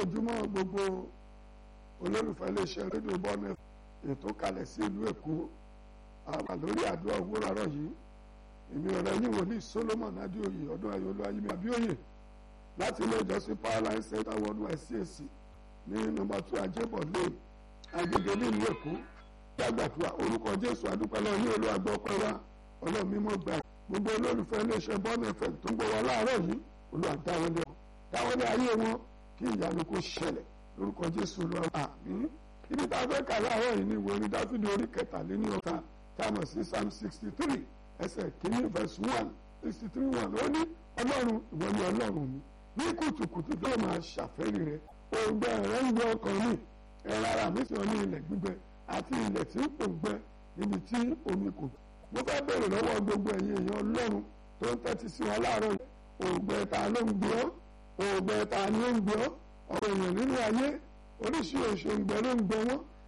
ojúmọ́ gbogbo olólùfẹ́ iléeṣẹ́ rédíò bọ́ọ̀nù ètò kalẹ̀ sí ìlú èkó àwà lórí àdúrà òwúrọ̀ àárọ̀ yìí èmi ọ̀rẹ́ yín wòlíì solomon adéoyè ọdún ayọ̀lú ayémi abíóyè láti ilé ìjọsìn powerline center worldwide cac ní nọ́mbà two ajébọ̀ lane agbègbè nílùú èkó gbàgbàdúrà orúkọ jésù adúpẹ́lẹ́ ní olú àgbọ̀ ọpẹ́ wa ọlọ́run mímọ́ gbà gbogbo olólùfẹ́ iléeṣẹ́ bọ́ọ̀nù ẹ̀fẹ̀ tó ń gbọ́ wa láàárọ̀ yìí olú àdáwọlé wọn dáwọlé ayé wọn kí ìyanu kó ṣẹlẹ̀ lórúkọ jésù olúwa àmín ibi tá a fẹ́ kà láàárọ̀ yìí ní ìwé orin dáfídì orí kẹtàléní ọ̀tá táwọn sí psalm sixty three ẹsẹ̀ kìíní verse one sixty three one ó ní ọlọ́run ìwọ ni ọlọ́run mi ní kùtùkùtù tó máa ṣàfẹ́rí rẹ òǹgbẹ rẹ ń gbẹ ọkàn mi ẹ̀rọ ara mi sọ ní ilẹ̀ gbígbẹ àti ilẹ̀ tí ń pòǹgbẹ níbi tí omi kò mo fẹ́ bèrè lọ́wọ́ gbogbo ẹ̀yin èèyàn ọlọ́run tó ń tẹ́tí sí wọn láàárọ̀ yìí òǹgbẹ ta ló ń gbé ọ́ òǹgbẹ ta ni ó ń gbé ọ́ ọ̀rọ̀ èèyàn nínú ayé oríṣiríṣi òǹgbẹ ló ń gbẹ wọ́n